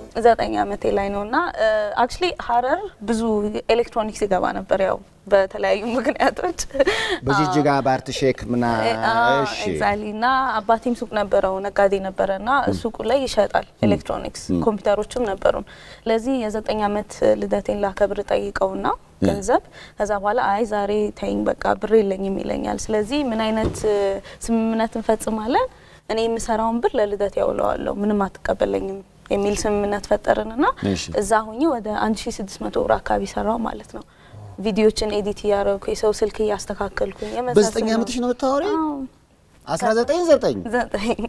ዘጠኝ ዓመቴ ላይ ነው እና አክቹሊ ሀረር ብዙ ኤሌክትሮኒክስ ይገባ ነበር ያው በተለያዩ ምክንያቶች በጅጅጋ በአርት ሼክ ምና እሺ ኤግዛሊ እና አባቴም ሱቅ ነበረው ነጋዴ ነበረ እና ሱቁ ላይ ይሸጣል ኤሌክትሮኒክስ ኮምፒውተሮችም ነበሩን። ለዚህ የዘጠኝ ዓመት ልደቴን ላከብር ጠይቀውና ገንዘብ ከዛ በኋላ አይ ዛሬ ተይኝ በቃ ብር የለኝም ይለኛል። ስለዚህ ምን አይነት እ፣ ስምምነት እንፈጽማለን? እኔ የምሰራውን ብር ለልደት ያውለዋለሁ ምንም አትቀበለኝም የሚል ስምምነት ፈጠርንና እሺ። እዛ ሁኜ ወደ 1600 ብር አካባቢ ሰራው ማለት ነው። ቪዲዮችን ኤዲት እያደረኩ የሰው ስልክ እያስተካከልኩኝ በዘጠኝ የመሳሰሉ- ዓመትሽ ነው የምታወሪው? አዎ። አስራ ዘጠኝ ዘጠኝ ዘጠኝ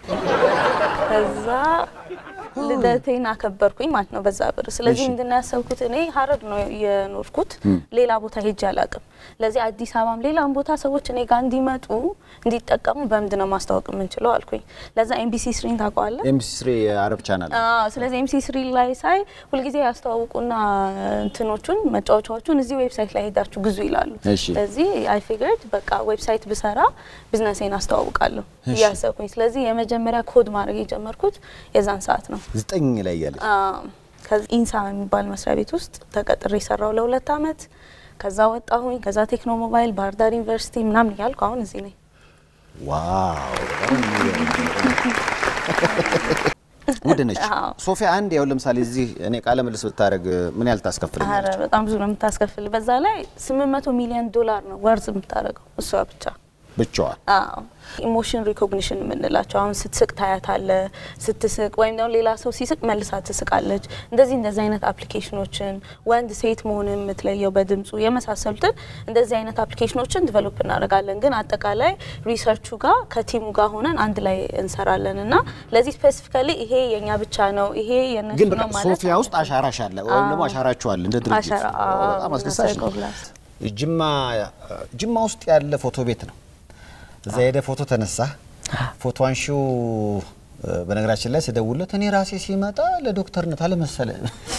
ከዛ ልደቴን አከበርኩኝ ማለት ነው በዛ ብር። ስለዚህ እሺ። ምንድን ነው ያሰብኩት እኔ ሀረር ነው የኖርኩት፣ ሌላ ቦታ ሄጄ አላቅም። ለዚህ አዲስ አበባም ሌላም ቦታ ሰዎች እኔ ጋር እንዲመጡ እንዲጠቀሙ በምንድን ነው ማስታወቅ የምንችለው አልኩኝ። ለዛ ኤምቢሲ ስሪን ታውቀዋለህ? ኤምሲ ስሪ የአረብ ቻናል አዎ ስለዚህ ኤምሲ ስሪ ላይ ሳይ ሁልጊዜ ያስተዋውቁና እንትኖቹን መጫወቻዎቹን እዚህ ዌብሳይት ላይ ሄዳችሁ ግዙ ይላሉ። እሺ። ስለዚህ አይ ፊገርድ በቃ ዌብሳይት ብሰራ ቢዝነሴን አስተዋውቃለሁ እያሰብኩኝ። ስለዚህ የመጀመሪያ ኮድ ማድረግ የጀመርኩት የዛን ሰዓት ነው። ዘጠኝ ላይ ያለች ከዚህ ኢንሳ የሚባል መስሪያ ቤት ውስጥ ተቀጥሬ የሰራው ለሁለት አመት። ከዛ ወጣሁኝ። ከዛ ቴክኖ ሞባይል፣ ባህር ዳር ዩኒቨርሲቲ ምናምን እያልኩ አሁን እዚህ ነኝ። ዋው ውድ ነች አዎ። ሶፊያ። አንድ ያው ለምሳሌ እዚህ እኔ ቃለ ምልስ ብታደርግ ምን ያህል ኧረ ታስከፍለኛለች? በጣም ብዙ ነው የምታስከፍል። በዛ ላይ 800 ሚሊዮን ዶላር ነው ወርዝ የምታደርገው እሷ ብቻ። ብቻዋ አዎ ኢሞሽን ሪኮግኒሽን የምንላቸው አሁን ስትስቅ ታያታለ፣ ስትስቅ ወይም ደግሞ ሌላ ሰው ሲስቅ መልሳ ትስቃለች። እንደዚህ እንደዚህ አይነት አፕሊኬሽኖችን ወንድ ሴት መሆን የምትለየው በድምፁ የመሳሰሉትን እንደዚህ አይነት አፕሊኬሽኖችን ዲቨሎፕ እናደርጋለን። ግን አጠቃላይ ሪሰርቹ ጋር ከቲሙ ጋር ሆነን አንድ ላይ እንሰራለን እና ለዚህ ስፔሲፊካሊ ይሄ የኛ ብቻ ነው ይሄ የነሱ ግን በቃ ነው ማለት ሶፊያ ውስጥ አሻራሽ አለ ወይም ደግሞ አሻራችሁ አለ እንደ ድርጅት አሻራ በጣም አስደሳች ነው። ጅማ ጅማ ውስጥ ያለ ፎቶ ቤት ነው። እዛ ሄደ ፎቶ ተነሳ። ፎቶ አንሺው በነገራችን ላይ ስደውለት እኔ ራሴ ሲመጣ ለዶክተርነት አለመሰለ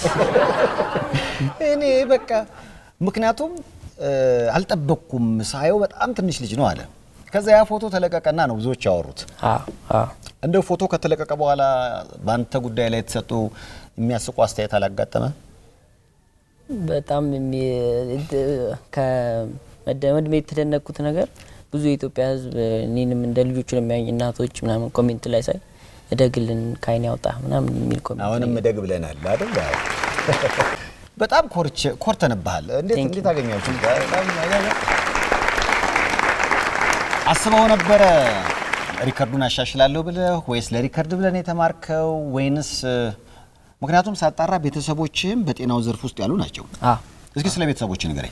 እኔ በቃ ምክንያቱም አልጠበቅኩም ሳየው በጣም ትንሽ ልጅ ነው አለ። ከዛ ያ ፎቶ ተለቀቀና ነው ብዙዎች ያወሩት። እንደው ፎቶ ከተለቀቀ በኋላ በአንተ ጉዳይ ላይ የተሰጡ የሚያስቁ አስተያየት አላጋጠመ? በጣም ከመድሜ የተደነቅኩት ነገር ብዙ የኢትዮጵያ ሕዝብ እኔንም እንደ ልጆቹ ነው የሚያዩኝ እናቶች ምናምን ኮሜንት ላይ ሳይ እደግልን ከአይን ያውጣ ምናምን የሚል ኮሜንት አሁንም እደግ ብለናል አይደል? በጣም ኮርች ኮርተንብሃል። እንዴት Thank እንዴት አገኛችሁ? አስበው ነበረ ሪከርዱን አሻሽላለሁ ብለህ ወይስ ለሪከርድ ብለን የተማርከው ወይንስ ምክንያቱም ሳጣራ ቤተሰቦችህም በጤናው ዘርፍ ውስጥ ያሉ ናቸው። አ እስኪ ስለ ቤተሰቦች ንገረኝ።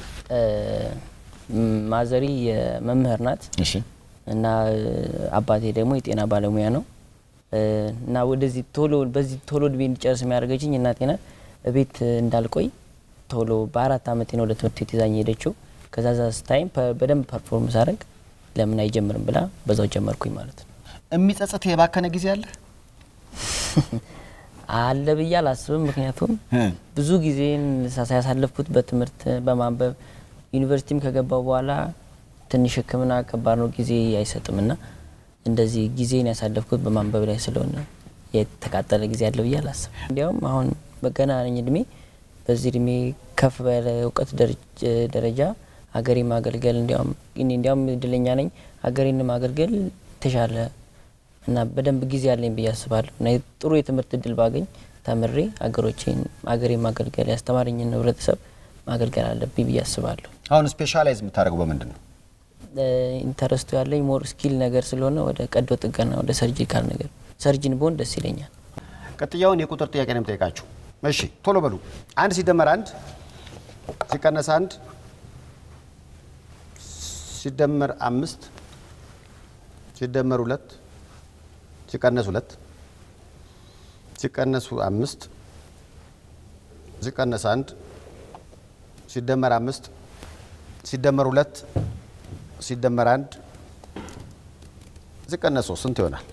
ማዘሪ የመምህር ናት እሺ እና አባቴ ደግሞ የጤና ባለሙያ ነው እና ወደዚህ ቶሎ በዚህ ቶሎ እድሜ እንዲጨርስ የሚያደርገችኝ እናቴ ናት። ቤት እንዳልቆይ ቶሎ በአራት አመቴ ነው ወደ ትምህርት ቤት ይዛኝ ሄደችው። ከዛ ዛ ስታይም በደንብ ፐርፎርም ሳደርግ ለምን አይጀምርም ብላ በዛው ጀመርኩኝ ማለት ነው። የሚጸጽት የባከነ ጊዜ አለ? አለ ብዬ አላስብም። ምክንያቱም ብዙ ጊዜን ያሳለፍኩት በትምህርት በማንበብ ዩኒቨርሲቲም ከገባው በኋላ ትንሽ ሕክምና ከባድ ነው፣ ጊዜ አይሰጥም እና እንደዚህ ጊዜን ያሳለፍኩት በማንበብ ላይ ስለሆነ የተቃጠለ ጊዜ አለ ብዬ አላስብም። እንዲያውም አሁን በገና ነኝ እድሜ በዚህ እድሜ ከፍ ባለ እውቀት ደረጃ ሀገሬ ማገልገል እንዲያውም እኔ እንዲያውም እድለኛ ነኝ ሀገሬን ማገልገል የተሻለ እና በደንብ ጊዜ አለኝ ብዬ አስባለሁ እና ጥሩ የትምህርት እድል ባገኝ ተምሬ ሀገሮቼን ሀገሬ ማገልገል ያስተማረኝን ህብረተሰብ ማገልገል አለብኝ ብዬ አስባለሁ። አሁን ስፔሻላይዝ የምታደርገው በምንድን ነው? ኢንተረስቱ ያለኝ ሞር ስኪል ነገር ስለሆነ ወደ ቀዶ ጥገና ወደ ሰርጂካል ነገር ሰርጅን ብሆን ደስ ይለኛል። ቀጥያውን የቁጥር ጥያቄ ነው የምጠይቃችሁ። እሺ ቶሎ በሉ። አንድ ሲደመር አንድ ሲቀነስ አንድ ሲደመር አምስት ሲደመር ሁለት ሲቀነስ ሁለት ሲቀነሱ አምስት ሲቀነስ አንድ ሲደመር አምስት ሲደመር ሁለት ሲደመር አንድ ሲቀነስ ሶስት ስንት ይሆናል?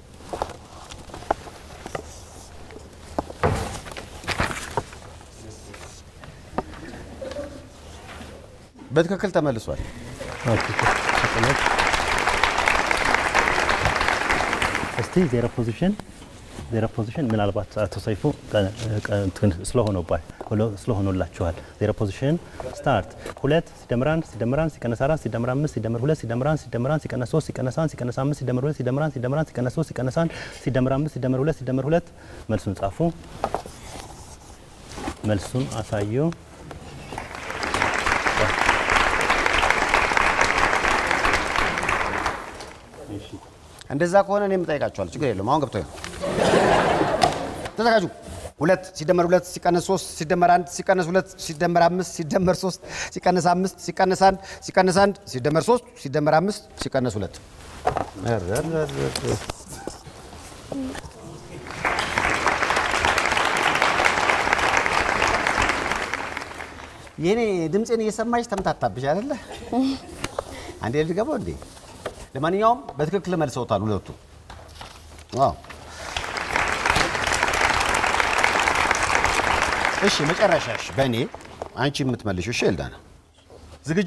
በትክክል ተመልሷል። እስቲ ዜሮ ፖዚሽን ዜሮ ፖዚሽን ምናልባት አቶ ሰይፉ ስለሆኑላችኋል። ዜሮ ፖዚሽን ስታርት ሁለት ሲደምር አንድ ሲደምር አንድ ሲቀነስ አራት ሲደምር አምስት ሲደምር ሁለት ሲደምር አንድ ሲደምር አንድ ሲቀነስ ሶስት ሲቀነስ አንድ ሲቀነስ አምስት ሲደምር ሁለት ሲደምር አንድ ሲደምር አንድ ሲቀነስ ሶስት ሲቀነስ አንድ ሲደምር አምስት ሲደምር ሁለት ሲደምር ሁለት መልሱን ጻፉ። መልሱን አሳዩ። እንደዛ ከሆነ እኔም እጠይቃቸዋለሁ። ችግር የለውም። አሁን ገብቶኝ ነው። ተዘጋጁ። ሁለት ሲደመር ሁለት ሲቀነስ ሶስት ሲደመር አንድ ሲቀነስ ሁለት ሲደመር አምስት ሲደመር ሶስት ሲቀነስ አምስት ሲቀነስ አንድ ሲቀነስ አንድ ሲደመር ሶስት ሲደመር አምስት ሲቀነስ ሁለት የኔ ድምፄን እየሰማች ተምታታብሽ አይደለ? አንዴ ልድገመው እንዴ? ለማንኛውም በትክክል መልሰውታል ሁለቱ። ዋው እሺ፣ መጨረሻሽ በእኔ አንቺ የምትመልሺው እሺ። ኤልዳና ዝግጁ?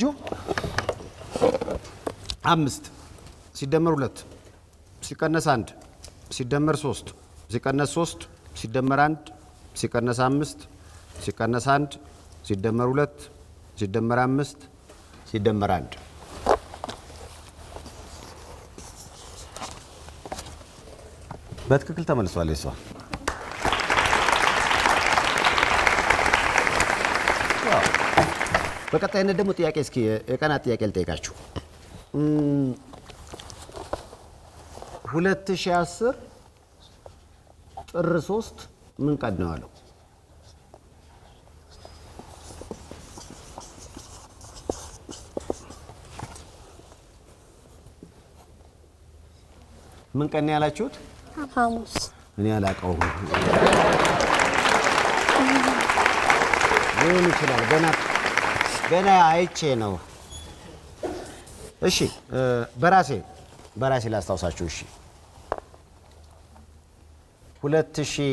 አምስት ሲደመር ሁለት ሲቀነስ አንድ ሲደመር ሶስት ሲቀነስ ሶስት ሲደመር አንድ ሲቀነስ አምስት ሲቀነስ አንድ ሲደመር ሁለት ሲደመር አምስት ሲደመር አንድ በትክክል ተመልሷል። እሷ በቀጣይነት ደግሞ ጥያቄ እስኪ የቀናት ጥያቄ ልጠይቃችሁ። ሁለት ሺህ አስር ጥር ሶስት ምን ቀን ነው ያለው? ምን ቀን ነው ያላችሁት? ሐሙስ እኔ አላውቀውም። ሊሆን ይችላል። ገና ገና አይቼ ነው። እሺ በራሴ በራሴ ላስታውሳችሁ። እሺ ሁለት ሺህ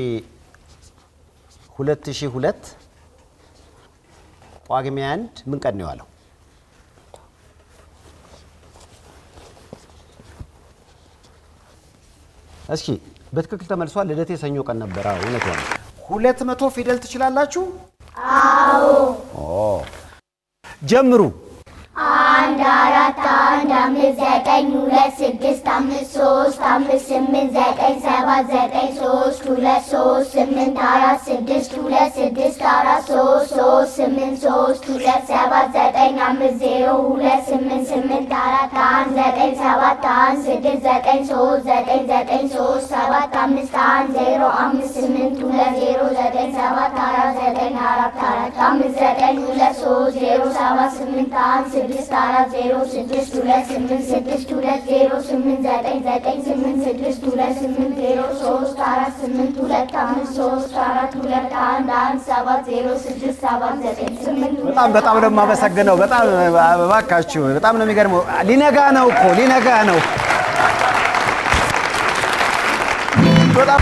ሁለት ሺህ ሁለት ጳጉሜ አንድ ምን ቀን ነው የዋለው? እስኪ በትክክል ተመልሷል። ልደቴ ሰኞ ቀን ነበረ። እውነት ሆነ። ሁለት መቶ ፊደል ትችላላችሁ? አዎ። ጀምሩ። አንድ አራት አንድ አምስት ዘጠኝ ሁለት ስድስት አምስት ሶስት አምስት ስምንት ዘጠኝ ሰባት ዘጠኝ ሶስት ሁለት ሶስት ስምንት አራት ስድስት ሁለት ስድስት አራት ሶስት ሶስት ስምንት ሶስት ሁለት ሰባት ዘጠኝ አምስት ዜሮ ሁለት ስምንት ስምንት አራት አንድ ዘጠኝ ሰባት አንድ ስድስት ዘጠኝ ሶስት ዘጠኝ ዘጠኝ ሶስት ሰባት አምስት አንድ ዜሮ አምስት ስምንት ሁለት ዜሮ ዘጠኝ ሰባት አራት ዘጠኝ አራት አራት አምስት ዘጠኝ ሁለት ሶስት ዜሮ ሰባት ስምንት አንድ ስድስት አራት ዜሮ ስድስት ሁለት ስምንት ስድስት ሁለት ዜሮ ስምንት ዘጠኝ ዘጠኝ ስምንት ስድስት ሁለት ስምንት ዜሮ ሶስት አራት ስምንት ሁለት አምስት ሶስት አራት ሁለት አንድ አንድ ሰባት ዜሮ ስድስት ሰባት ዘጠኝ ስምንት ሁለት በጣም በጣም ነው የማመሰግነው። በጣም እባካችሁ፣ በጣም ነው የሚገርመው። ሊነጋ ነው እኮ ሊነጋ ነው። በጣም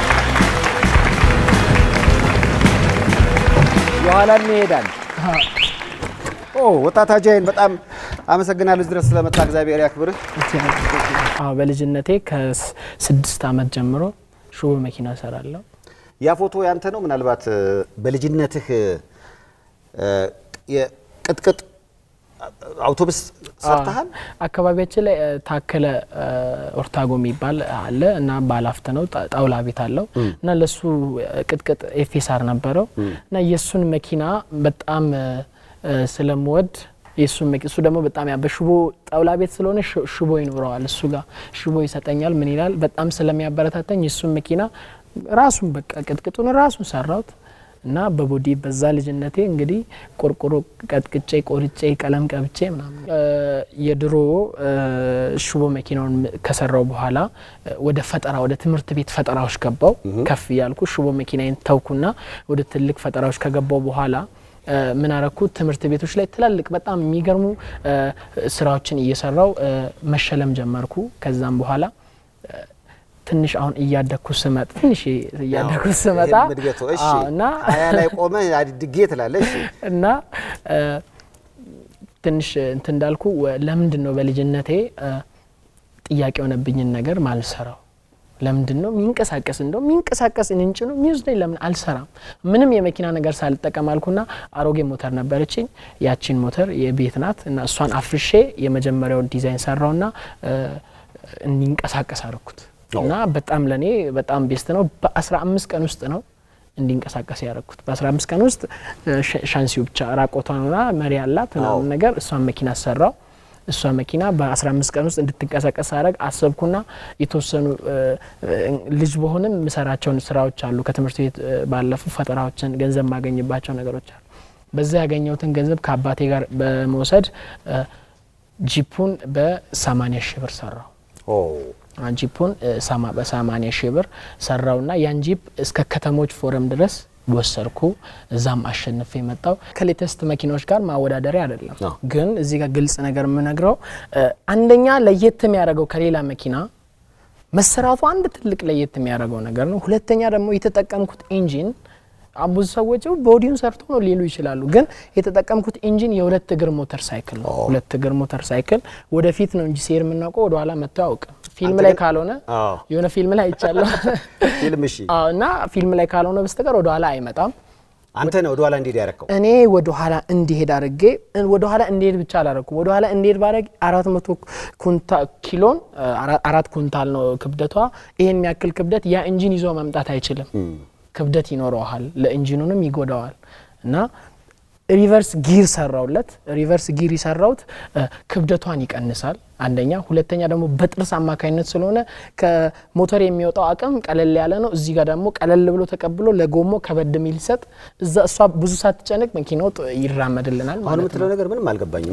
የኋላም ይሄዳል። ኦ ወጣት አጃይን በጣም አመሰግናለሁ። እዚህ ድረስ ስለመጣ እግዚአብሔር ያክብርህ። አዎ በልጅነቴ ከስድስት ዓመት ጀምሮ ሹቦ መኪና እሰራለሁ። ያ ፎቶ ያንተ ነው? ምናልባት እ፣ በልጅነትህ እ፣ የቅጥቅጥ አውቶቡስ ሰርተሃል? አካባቢያችን ላይ እ፣ ታከለ እ፣ ኦርታጎ የሚባል አለ እና ባላፍት ነው ጣ- ጣውላ ቤት አለው እና ለሱ እ፣ ቅጥቅጥ ኤፌሳር ነበረው እና የእሱን መኪና በጣም እ፣ እ፣ ስለምወድ የእሱን መኪ እሱ ደግሞ በጣም ያ በሽቦ ጣውላ ቤት ስለሆነ ሽ- ሽቦ ይኖረዋል እሱ ጋር ሽቦ ይሰጠኛል ምን ይላል በጣም ስለሚያበረታተኝ የእሱን መኪና ራሱን በቃ ቅጥቅጡን ራሱን ሰራሁት እና በቦዲ በዛ ልጅነቴ እንግዲህ ቆርቆሮ ቀጥቅጬ ቆርጬ ቀለም ቀብቼ ምናምን እ፣ የድሮ እ፣ ሽቦ መኪናውን ከሰራው በኋላ እ፣ ወደ ፈጠራ ወደ ትምህርት ቤት ፈጠራዎች ገባው ከፍ እያልኩ ሽቦ መኪናዬን ተውኩና ወደ ትልቅ ፈጠራዎች ከገባው በኋላ እ፣ ምን አረኩት ትምህርት ቤቶች ላይ ትላልቅ በጣም የሚገርሙ እ፣ ስራዎችን እየሰራው እ፣ መሸለም ጀመርኩ ከዛም በኋላ እ፣ ትንሽ አሁን እያደግኩ ስመጣ ትንሽ እያደግኩ ስመጣ ይሄን እድገቱ እሺ፣ አዎ፣ እና ሀያ ላይ ቆመ አድጌ ትላለህ። እሺ እና እ፣ ትንሽ እንትን እንዳልኩ ወ- ለምንድን ነው በልጅነቴ እ፣ ጥያቄ የሆነብኝን ነገር ማልሰራው ለምንድን ነው የሚንቀሳቀስ እንደው የሚንቀሳቀስ እንጭ ነው የሚወስደኝ ለምን አልሰራም? ምንም የመኪና ነገር ሳልጠቀም አልኩና አሮጌ ሞተር ነበረችኝ። ያቺን ሞተር የቤት ናት እና እሷን አፍርሼ የመጀመሪያውን ዲዛይን ሰራውና እንዲንቀሳቀስ አደረኩት እና በጣም ለእኔ በጣም ቤስት ነው። በ15 ቀን ውስጥ ነው እንዲንቀሳቀስ ያደረኩት። በ15 ቀን ውስጥ ሻንሲው ብቻ ራቆቷን ሆና መሪ ያላት ምናምን ነገር እሷን መኪና ሰራው። እሷ መኪና በ15 ቀን ውስጥ እንድትንቀሳቀስ አደረግ አሰብኩና የተወሰኑ ልጅ በሆንም የምሰራቸውን ስራዎች አሉ። ከትምህርት ቤት ባለፉ ፈጠራዎችን ገንዘብ የማገኝባቸው ነገሮች አሉ። በዛ ያገኘሁትን ገንዘብ ከአባቴ ጋር በመውሰድ ጂፑን በ80 ሺህ ብር ሰራው። ጂፑን በ80 ሺህ ብር ሰራውና ያን ጂፕ እስከ ከተሞች ፎረም ድረስ ወሰድኩ። እዛም አሸንፌ የመጣው ከሌተስት መኪናዎች ጋር ማወዳደሪያ አይደለም። ግን እዚህ ጋር ግልጽ ነገር የምነግረው አንደኛ ለየት የሚያደርገው ከሌላ መኪና መሰራቱ አንድ ትልቅ ለየት የሚያደርገው ነገር ነው። ሁለተኛ ደግሞ የተጠቀምኩት ኢንጂን ብዙ ሰዎች ቦዲውን ሰርቶ ነው ሊሉ ይችላሉ። ግን የተጠቀምኩት ኢንጂን የሁለት እግር ሞተር ሳይክል ነው። ሁለት እግር ሞተር ሳይክል ወደፊት ነው እንጂ ሲሄድ የምናውቀው ወደኋላ መጥቶ አያውቅም። ፊልም ላይ ካልሆነ የሆነ ፊልም ላይ አይቻለሁ ፊልም እሺ፣ እና ፊልም ላይ ካልሆነ በስተቀር ወደኋላ አይመጣም። አንተ ነው ወደኋላ እንዲሄድ ያደረከው? እኔ ወደኋላ እንዲሄድ አድርጌ ወደኋላ እንዲሄድ ብቻ አላረኩም። ወደኋላ እንዲሄድ ባረግ አራት መቶ ኪሎን አራት ኩንታል ነው ክብደቷ። ይሄን የሚያክል ክብደት ያ ኢንጂን ይዞ መምጣት አይችልም። ክብደት ይኖረዋል፣ ለኢንጂኑንም ይጎዳዋል እና ሪቨርስ ጊር ሰራውለት። ሪቨርስ ጊር የሰራውት ክብደቷን ይቀንሳል አንደኛ፣ ሁለተኛ ደግሞ በጥርስ አማካኝነት ስለሆነ ከሞተር የሚወጣው አቅም ቀለል ያለ ነው። እዚህ ጋር ደግሞ ቀለል ብሎ ተቀብሎ ለጎሞ ከበድ የሚል ይሰጥ እዛ እሷ ብዙ ሳትጨነቅ መኪናው ይራመድልናል አሁን ማለት ነው። የምትለው ነገር ምንም አልገባኝም።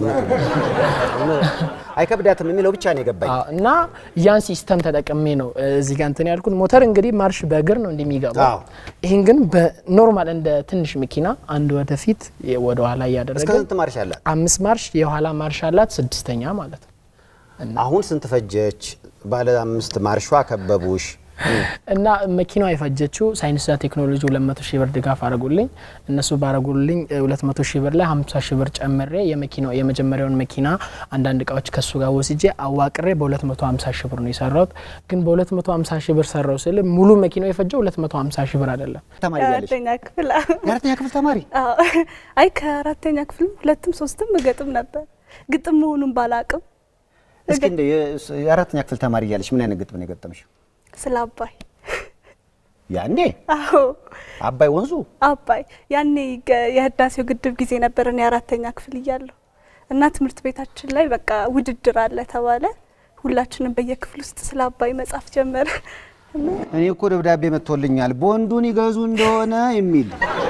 አይከብዳትም የሚለው ብቻ ነው የገባኝ። አዎ፣ እና ያን ሲስተም ተጠቅሜ ነው እዚህ ጋር እንትን ያልኩት። ሞተር እንግዲህ ማርሽ በእግር ነው እንደሚገባው። አዎ። ይህን ግን በኖርማል እንደ ትንሽ መኪና አንድ ወደፊት ወደ ኋላ እስከ እያደረገ ስንት ማርሽ አላት? አምስት ማርሽ የኋላ ማርሽ አላት፣ ስድስተኛ ማለት ነው። አሁን ስንት ፈጀች? ባለ አምስት ማርሿ ከበቡሽ። እና መኪናዋ የፈጀችው ሳይንስና ቴክኖሎጂ 200 ሺህ ብር ድጋፍ አድርጉልኝ። እነሱ ባረጉልኝ 200 ሺህ ብር ላይ 50 ሺህ ብር ጨምሬ የመኪናው የመጀመሪያውን መኪና አንዳንድ እቃዎች ከሱ ጋር ወስጄ አዋቅሬ በ250 ሺህ ብር ነው የሰራሁት። ግን በ250 ሺህ ብር ሰራው ስል ሙሉ መኪናው የፈጀው 250 ሺህ ብር አይደለም። ተማሪ እያለሽ አራተኛ ክፍል የአራተኛ ክፍል ተማሪ አዎ። አይ ከአራተኛ ክፍል ሁለትም ሶስትም እገጥም ነበር። ግጥም መሆኑን ባላቅም እስኪ እንደ የ- የአራተኛ ክፍል ተማሪ እያለሽ ምን አይነት ግጥም ነው የገጠምሽው? ስለ አባይ ያኔ አዎ አባይ ወንዙ አባይ ያኔ ገ- የህዳሴው ግድብ ጊዜ ነበር እኔ አራተኛ ክፍል እያለሁ እና ትምህርት ቤታችን ላይ በቃ ውድድር አለ ተባለ። ሁላችንም በየክፍል ውስጥ ስለ አባይ መጻፍ ጀመረ እና እኔ እኮ ደብዳቤ መጥቶልኛል ቦንዱን ይገዙ እንደሆነ የሚል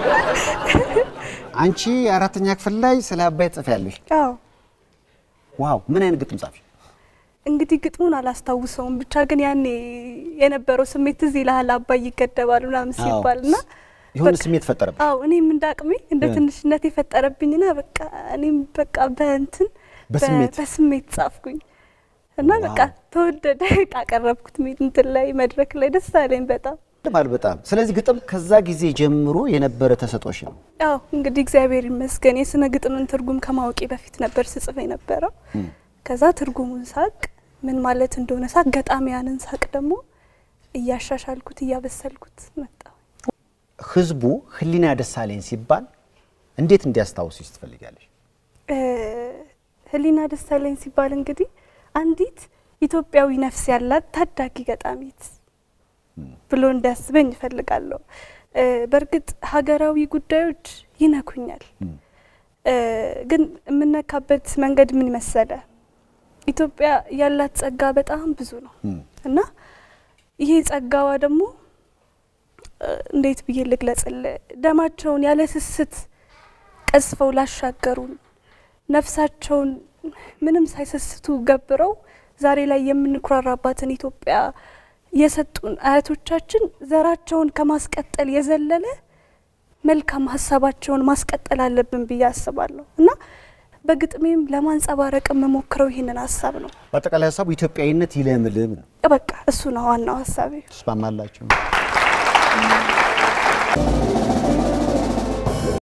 አንቺ የአራተኛ ክፍል ላይ ስለ አባይ ጽፌያለሽ። አዎ ዋው ምን አይነት ግጥም ጻፍሽ? እንግዲህ ግጥሙን አላስታውሰውም፣ ብቻ ግን ያኔ የነበረው ስሜት እዚህ ይልሃል አባይ ይገደባል ምናምን ሲባል እና የሆነ በቃ- ስሜት ፈጠረብሽ? አዎ እኔም እንዳቅሜ እንደ እ። ትንሽነት የፈጠረብኝና በቃ እኔም በቃ በእንትን በ- በስሜት? በስሜት ጻፍኩኝ እና በቃ ዋው። ተወደደ። አቀረብኩት ሚ- እንትን ላይ መድረክ ላይ ደስ አለኝ በጣም። ማለት በጣም ስለዚህ ግጥም ከዛ ጊዜ ጀምሮ የነበረ ተሰጦሽ ነው። አዎ እንግዲህ እግዚአብሔር ይመስገን የስነ ግጥምን ትርጉም ከማወቄ በፊት ነበር ስጽፍ የነበረው። ከዛ ትርጉሙን ሳቅ ምን ማለት እንደሆነ ሳቅ፣ ገጣሚያንን ሳቅ ደግሞ እያሻሻልኩት እያበሰልኩት መጣሁ። ህዝቡ ህሊና ደሳለኝ ሲባል እንዴት እንዲያስታውስሽ ትፈልጋለሽ? እ፣ ህሊና ደሳለኝ ሲባል እንግዲህ አንዲት ኢትዮጵያዊ ነፍስ ያላት ታዳጊ ገጣሚት ብሎ እንዲያስበኝ እፈልጋለሁ። እ፣ በእርግጥ ሀገራዊ ጉዳዮች ይነኩኛል፣ እ፣ ግን የምነካበት መንገድ ምን መሰለ? ኢትዮጵያ ያላት ጸጋ በጣም ብዙ ነው እና ይሄ ጸጋዋ ደግሞ እ፣ እንዴት ብዬ ልግለጽል? ደማቸውን ያለ ስስት ቀስፈው ላሻገሩን ነፍሳቸውን ምንም ሳይሰስቱ ገብረው ዛሬ ላይ የምንኩራራባትን ኢትዮጵያ የሰጡን አያቶቻችን ዘራቸውን ከማስቀጠል የዘለለ መልካም ሀሳባቸውን ማስቀጠል አለብን ብዬ አስባለሁ እና በግጥሜም ለማንጸባረቅ የምሞክረው ይህንን ሀሳብ ነው። በአጠቃላይ ሀሳቡ ኢትዮጵያዊነት ይለምልም ነው። በቃ እሱ ነው ዋናው ሀሳቤ። ተስማማላችሁ?